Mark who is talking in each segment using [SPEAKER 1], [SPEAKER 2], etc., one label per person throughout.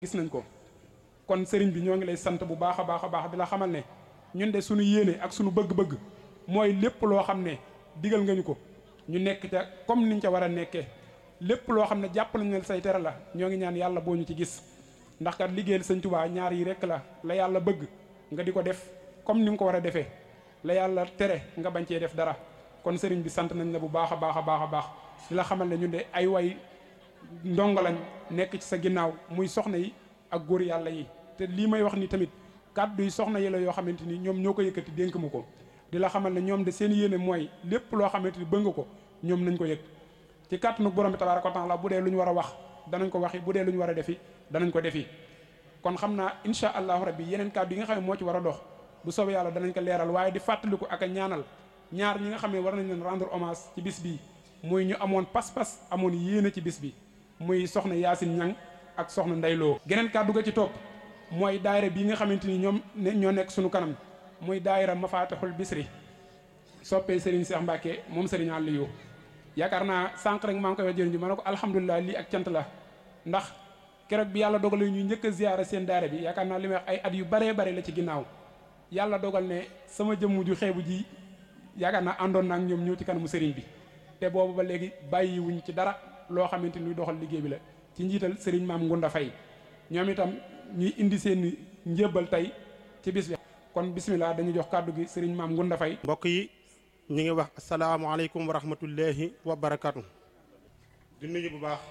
[SPEAKER 1] gis nañ ko kon sëriñ bi ñoo ngi lay sant bu baax a baax a baax di la xamal ne ñun de suñu yéene ak suñu bëgg-bëgg mooy lépp loo xam ne digal nga ñu ko ñu nekk ca comme niñ ca war a nekkee lépp loo xam ne jàpp nañ ne say tere la ñoo ngi ñaan yàlla boo ñu ci gis ndax kat liggéeyal sëñ Tuubaa ñaar yi rekk la la yàlla bëgg nga di ko def comme ni nga ko war a defee la yàlla tere nga bañ cee def dara kon sëriñ bi sant nañ la bu baax a baax a baax a baax di la xamal ne ñun de ay way ndongo lañ nekk ci sa ginnaaw muy soxna yi ak góor yàlla yi te lii may wax ni tamit kàddu yi soxna yi la yoo xamante ni ñoom ñoo ko yëkkati dénk mu ko di la xamal ne ñoom de seen yéene mooy lépp loo xamante ni bëgg nga ko ñoom nañ ko yëg ci kàttanu borom bi tabaaraka wa taala bu dee lu ñu war a wax danañ ko waxi bu dee lu ñu war a defi danañ ko defi kon xam naa insha allahu rabbi yeneen kàddu yi nga xam ne moo ci war a dox bu soobee yàlla danañ ko leeral waaye di fàttaliku ak a ñaanal ñaar ñi nga xam ne war nañ leen rendre hommage ci bis bii muy ñu amoon pas-pas amoon yéene ci bis bi muy soxna Yaasin Ñang ak soxna Ndayloo geneen kàddu ga ci topp mooy daayira bii nga xamante ni ñoom ñoo nekk suñu kanam muy daayira Mafatihul Bisri soppee Serigne Cheikh Mbacke moom Serigne Aliou yaakaar naa sànq rek maa ngi koy wax jëriñ ji ma ne ko alhamdulilah lii ak cant la ndax keroog bi yàlla dogalee ñu njëkk a ziyaara seen daayira bi yaakaar naa li may wax ay at yu baree bare la ci ginnaaw yàlla dogal ne sama jëmm ju xeebu ji yaakaar naa àndoon naa ak ñoom ñëw ci kanamu Serigne bi te boobu ba léegi bàyyiwuñ ci dara loo xamante ni doxal liggéey bi la ci njiital Serigne maam Ngunda Fay ñoom itam ñuy indi seen njébbal tey ci bis bi kon bismillah dañuy jox kàddu gi Serigne maam Ngunda Fay
[SPEAKER 2] mbokk yi ñu ngi wax asalaamaaleykum wa rahmatullahi wa barakatu di nuyu bu baax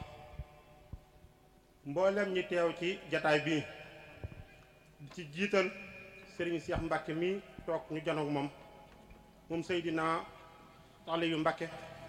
[SPEAKER 2] mboolem ñi teew ci jataay bii ci jiital Serigne Cheikh Mbacke mi toog ñu janoog moom moom Seydina Aliyu Mbacke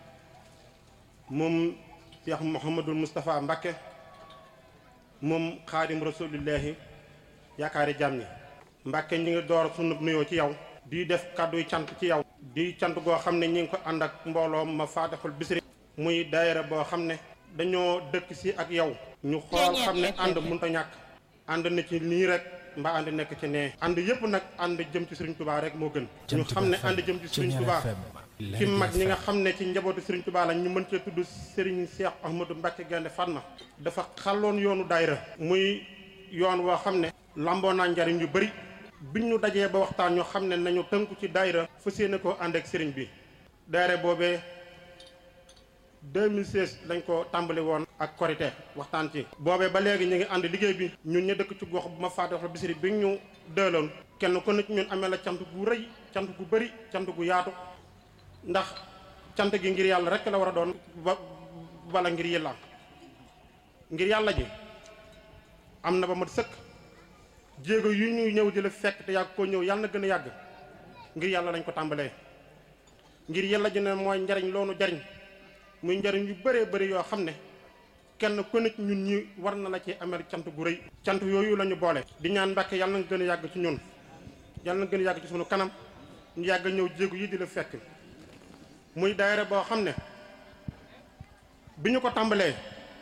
[SPEAKER 2] moom Cheikh Mouhamadul Moustapha Mbacke moom xaadim rasulillahi yaakaari jàmm ñi Mbacke ñi ngi door sunu nuyoo ci yow di def kàdduy cant ci yow di cant goo xam ne ñi ngi ko ànd ak mbooloo ma faatixul bisri muy daayira boo xam ne dañoo dëkk si ak yow ñu xool xam ne ànd mënut a ñàkk ànd na ci nii rek mbaa ànd nekk ci nee ànd yëpp nag ànd jëm ci Serigne Touba rek moo gën ñu xam ne ànd jëm ci Serigne Touba ci mag ñi nga xam ne ci njabootu Serigne Touba la ñu mën cee tudd Serigne Cheikh Ahmadou Mbacke Gaynde Fatma dafa xàlloon yoonu daayira muy yoon woo xam ne lamboo naa njariñ yu bëri biñ ñu dajee ba waxtaan ñu xam ne nañu tënku ci daayira fas yéene koo ànd ak Serigne bi daayira boobee 2016 lañ ko tàmbali woon ak korité waxtaan ci boobee ba léegi ñu ngi ànd liggéey bi ñun ñu dëkk ci gox bu ma faatixul bisiri bi ñu dëloon kenn ku nit ñun amee la cant gu rëy cant gu bëri cant gu yaatu ndax cant gi ngir yàlla rek la war a doon ba wala ngir yàlla ngir yàlla ji am na ba mat sëkk jéego yu ñuy ñëw di la fekk te yàgg koo ñëw yàlla na gën a yàgg ngir yàlla lañ ko tàmbalee ngir yàlla ji ne mooy njariñ loonu jariñ muy njariñ yu bëree bëri yoo xam ne kenn ku nit ñun ñi war na la ci amee cant gu rëy cant yooyu la ñu boole di ñaan Mbàkke yàlla na gën a yàgg ci ñun yàlla na gën a yàgg ci sunu kanam ñu yàgg ñëw jéego yi di la fekk muy daayira boo xam ne bi ñu ko tàmbalee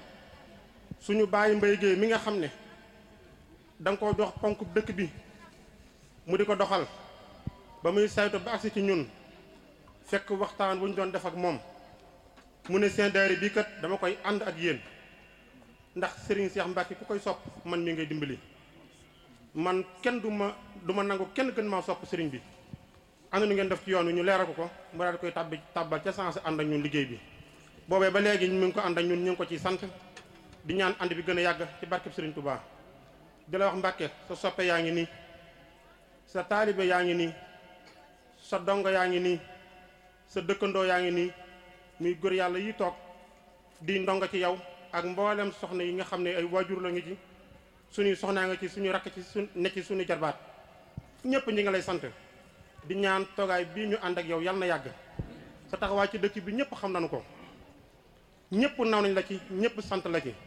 [SPEAKER 2] suñu bàyyi mbay géey mi nga xam ne da nga ko dox ponk dëkk bi mu di ko doxal ba muy saytu ba agsi ci ñun fekk waxtaan wu ñu doon def ak moom mu ne seen daayira bii kat dama koy ànd ak yéen ndax Serigne Cheikh Mbacke ku koy sopp man mi ngay dimbali man kenn du ma du ma nangu kenn gën maa sopp Serigne bi ànd nu ngeen def ci yoon wi ñu leeral ko ko mu daal di koy tàbbi tàbbal ca sens ànd ak ñun liggéey bi boobee ba léegi ñu ngi ko ànd ak ñun ñu ngi ko ciy sant di ñaan ànd bi gën a yàgg ci barkeb Serigne Touba di la wax Mbacke sa soppe yaa ngi nii sa taalibe yaa ngi nii sa dongo yaa ngi nii sa dëkkandoo yaa ngi nii muy góor yàlla yi toog di ndongo ci yow ak mboolem soxna yi nga xam ne ay waajur la ngi ci suñuy soxnaa nga ci suñu rakk ci su ne ci suñu jarbaat ñëpp ñi nga lay sant di ñaan toogaay bii ñu ànd ak yow yal na yàgg sa taxawaay ci dëkk bi ñëpp xam nañu ko ñëpp naw nañ la ci ñëpp sant la ci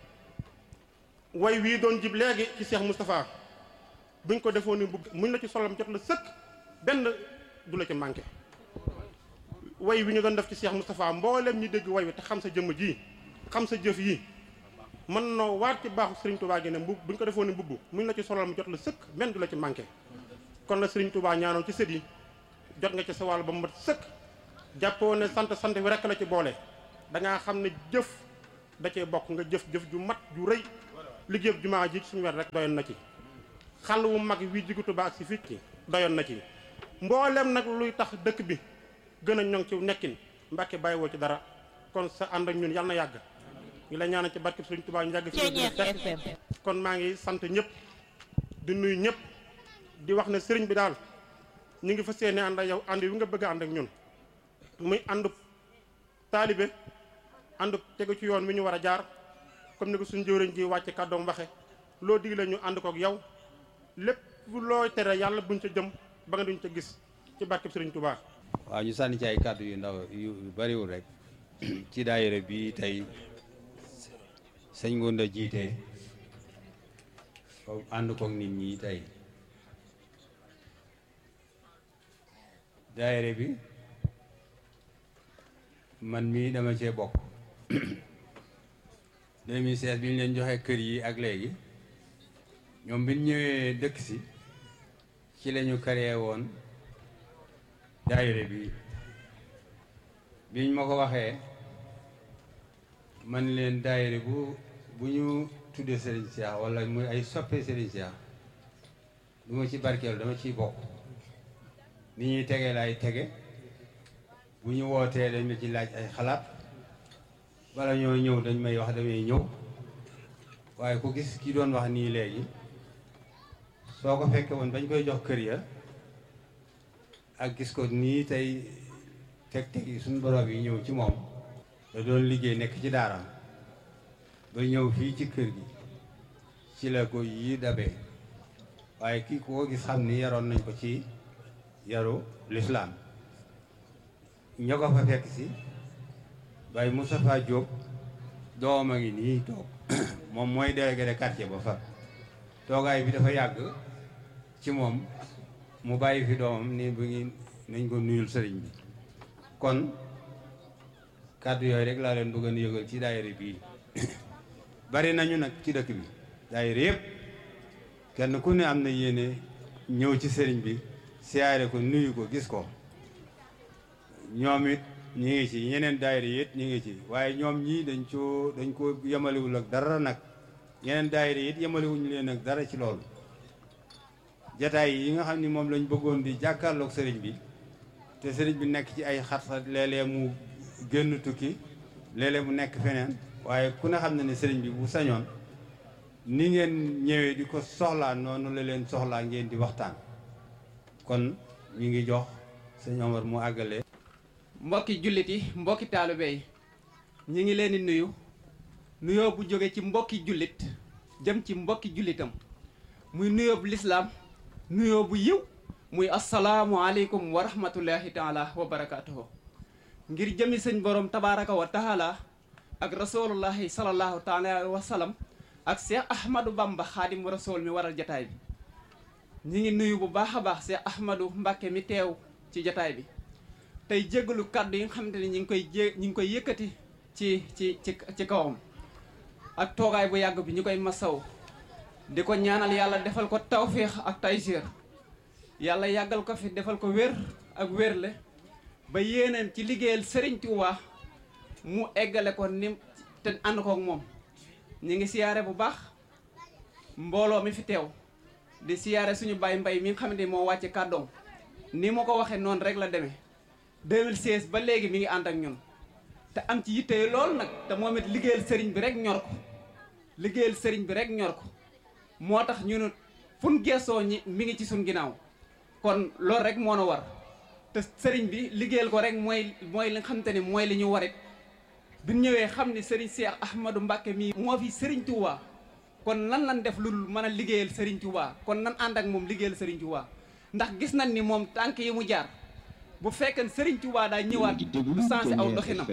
[SPEAKER 2] way wii doon jib léegi ci Cheikh Moustapha buñ ko defoon ni bugg muñ la ci solam jot la sëkk benn du la ci manqué way wi ñu doon def ci Cheikh Moustapha mboolem ñi dégg way wi te xam sa jëmm ji xam sa jëf yi mën noo waat ci baaxu Serigne Touba gi ne mbubb buñ ko defoon ni mbubb muñ la ci solal mu jot la sëkk benn du la ci manqué kon la Serigne Touba ñaanoon ci sët yi jot nga ci sa wàll ba mu mat sëkk jàppoo ne sant sant wi rekk la ci boole dangaa xam ne jëf da cee bokk nga jëf jëf ju mat ju rëy liggéeyub jumaa ji ci suñu wet rek doyoon na ci xàll wu mag wi jigu Tuubaa ak si fii ci doyoon na ci mboolem nag luy tax dëkk bi gën a ñoŋ ci nekkin Mbàkke bàyyiwoo ci dara kon sa ànd ak ñun yàlla na yàgg ñu la ñaanal ci barke Sëriñ Tuubaa ñu yàgg fi kon maa ngi sant ñëpp di nuyu ñëpp di wax ne sëriñ bi daal ñu ngi fas yéene ànd ak yow ànd wi nga bëgg a ànd ak ñun muy ànd taalibe ànd tegu ci yoon wi ñu war a jaar comme ni ko suñu jëwriñ ji wàcce kàddoom waxe loo digle ñu ànd kook yow lépp looy tere yàlla buñ ca jëm ba nga duñ ca gis ci barkeb Sëriñ Tuubaa
[SPEAKER 3] waaw ñu sànni ci ay kàddu yu ndaw yu bariwul rek ci daayira bi tey sëñ Ngounda jiite ko ànd kook nit ñi tey daayira bi man mii dama cee bokk 2016 bi ñu leen joxe kër yi ak léegi ñoom bi ñu ñëwee dëkk si ci la ñu créé woon daayira bi biñ ma ko waxee man leen daayira bu bu ñu tuddee Serigne Cheikh wala muy ay soppe Serigne Cheikh du ma ci barkeelu dama ciy bokk ni ñuy tege laay tege bu ñu wootee dañ ma ci laaj ay xalaat bala ñoo ñëw dañ may wax damay ñëw waaye ku gis ki doon wax nii léegi soo ko fekkee woon bañ koy jox kër ya ak gis ko nii tey teg-teg yi suñu borom yi ñëw ci moom da doon liggéey nekk ci daaraam ba ñëw fii ci kër gi ci la ko yi dabee waaye kii ku ko gis xam ni yaroon nañ ko ci yaru lislaam ñoo ko fa fekk si Baye Moustapha Diop doom a ngi nii toog moom mooy délégué de quartier ba fa toogaay bi dafa yàgg ci moom mu bàyyi fi doomam ni bu ngi nañ ko nuyul sëriñ bi kon kàddu yooyu rek laa leen bëgg a yëgal ci daayira bii bari nañu nag ci dëkk bi daayira yëpp kenn ku ne am na yéene ñëw ci sëriñ bi siyaare ko nuyu ko gis ko ñoom it ñi ngi ci ñeneen daayira yi it ñi ngi ci waaye ñoom ñii dañ ko dañ ko yemalewul ak dara nag ñeneen daayira yi it yemalewuñu leen ak dara ci loolu jataay yi nga xam ni moom lañ bëggoon di jàkkaarloog sëriñ bi te sëriñ bi nekk ci ay xat-xat léeg-léeg mu génn tukki léeg-léeg mu nekk feneen waaye ku ne xam na ne sëriñ bi bu sañoon ni ngeen ñëwee di ko soxlaa noonu la leen soxlaa ngeen di waxtaan kon ñu ngi jox sëñ Omar mu àggale
[SPEAKER 4] mbokki jullit yi mbokki taalibe yi ñi ngi leen di nuyu nuyoo bu jóge ci mbokki jullit jëm ci mbokki jullitam muy nuyoo bu lislaam nuyoo bu yiw muy asalaamualeykum wa rahmatullahi taala wa barakaatuhu ngir jëmi sëñ borom tabaraka wa taala ak rasulullahi salallahu taala alayhi wa sallam ak Cheikh Ahmadou Bamba xaadim rasul mi waral jataay bi ñi ngi nuyu bu baax a baax Cheikh Ahmadou Mbacke mi teew ci jataay bi tey jéggalu kàddu yi nga xamante ni ñi ngi koy jé ñi ngi koy yëkkati ci ci ci ci kawam ak toogaay bu yàgg bi ñu koy masaw di ko ñaanal yàlla defal ko tawféex ak taysiir yàlla yàggal ko fi defal ko wér ak wérle ba yéeneen ci liggéeyal Serigne Touba mu eggale ko ni te ànd kook moom ñi ngi siyaare bu baax mbooloo mi fi teew di siyaare suñu baay mbay mi nga xamante ni moo wàcce kàddoom ni ma ko waxee noonu rek la demee 2016 ba léegi mi ngi ànd ak ñun te am ci yitte lool nag te moom it liggéeyal sëriñ bi rek ñor ko liggéeyal sëriñ bi rek ñor ko moo tax ñu ne fun geesoo ñi mi ngi ci suñ ginnaaw kon loolu rek moo na war te sëriñ bi liggéeyal ko rek mooy mooy li nga xamante ni mooy li ñu warit bi ñëwee xam ni sëriñ Cheikh Ahmadou Mbacke mii moo fi sëriñ Touba kon nan lan def lu mën a liggéeyal sëriñ Touba kon nan ànd ak moom liggéeyal sëriñ Touba ndax gis nañ ni moom tànk yi mu jaar bu fekkee sëriñ Touba daa ñëwaat du sensé aw doxinam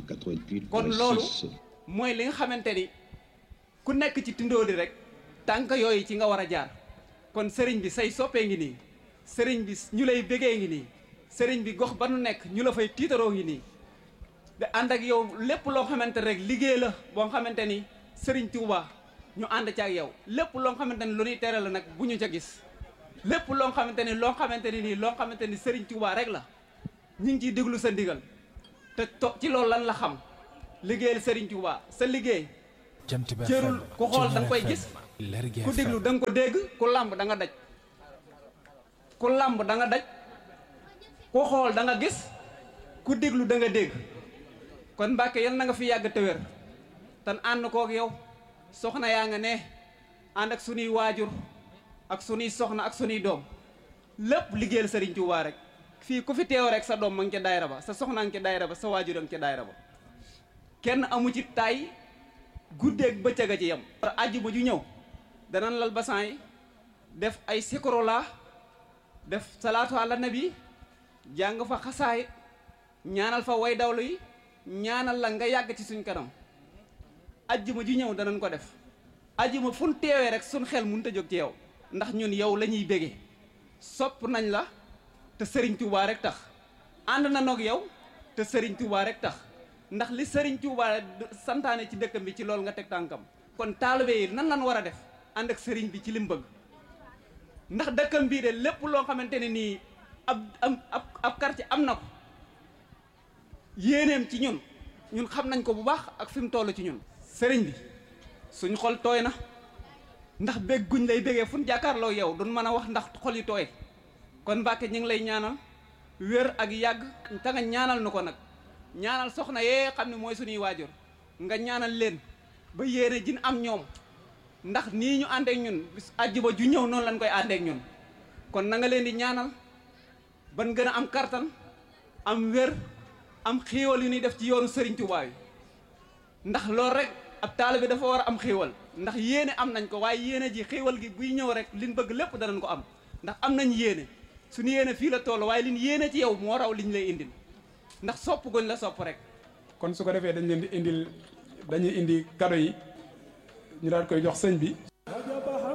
[SPEAKER 4] kon loolu mooy li nga xamante ni ku nekk ci tindóodi rek tànk yooyu ci nga war a jaar kon sëriñ bi say soppee ngi nii sëriñ bi ñu lay bégee ngi nii sëriñ bi gox ba nu nekk ñu la fay tiitaroo ngi nii de ànd ak yow lépp loo xamante rek liggéey la boo xamante ni sëriñ Touba ñu ànd ci ak yow lépp loo xamante ni lu ñuy tere la nag bu ñu ca gis lépp loo xamante ni loo xamante ni nii loo xamante ni sëriñ Touba rek la ñu ngi ciy déglu sa ndigal te to ci loolu lan la xam liggéeyal sëriñ Touba sa liggéey jërul ku xool da nga koy gis ku déglu da nga ko dégg ku làmb da nga daj ku làmb da nga daj ku xool da nga gis ku déglu da nga dégg kon Mbàkke yal na nga fi yàgg te wér tan ànd kook yow soxna yaa nga ne ànd ak sunuy waajur ak sunuy soxna ak sunuy doom lépp liggéeyal Sëriñ Tuubaa rek fii ku fi teew rek sa doom ma ngi ca daayira ba sa soxna ngi ca daayira ba sa waajur a ngi ca daayira ba kenn amu ci tay guddeeg bëccëg a ci yem àjjuma ju ñëw danañ lal basan yi def ay sikorola def salaatu ala nabi jàng fa xasaayit ñaanal fa way dawlu yi ñaanal la nga yàgg ci suñ kanam ajjuma ju ñëw danañ ko def ajjuma fu ñu teewee rek suñ xel mënut a jóg ci yow ndax ñun yow la ñuy bégee sopp nañ la te sëriñ Touba rek tax ànd na noog yow te sëriñ Touba rek tax ndax li sëriñ Touba santaane ci dëkkam bi ci loolu nga teg tànkam kon taalibe yi nan lan war a def ànd ak sëriñ bi ci lim bëgg ndax dëkkam bii de lépp loo xamante ne nii ab am ab ab quartier am na ko yéeneem ci ñun ñun xam nañ ko bu baax ak fi mu toll ci ñun sëriñ bi suñ xol tooy na ndax bég guñ lay bégee fu ñu jàkkaarloo yow duñ mën a wax ndax xol yi tooy kon Mbàkke ñu ngi lay ñaanal wér ak yàgg te nga ñaanal nu ko nag ñaanal soxna yee xam ne mooy suñuy waajur nga ñaanal leen ba yéene jin am ñoom ndax nii ñu àndeek ñun bis àjjuma ju ñëw noonu lañ koy àndeek ñun kon na nga leen di ñaanal ban gën a am kartan am wér am xéewal yu ñuy def ci yoonu Sëriñ Tuubaa yi ndax loolu rek ab taalibe dafa war a am xéewal ndax yéene am nañ ko waaye yéene ji xéewal gi buy ñëw rek liñ bëgg lépp danañ ko am ndax am nañ yéene suñu yéene fii la toll waaye liñ yéene ci yow moo raw liñ lay indil ndax sopp goñ la sopp rek
[SPEAKER 1] kon su ko defee dañ leen di indil dañuy indi kado yi ñu daal koy jox sëñ bi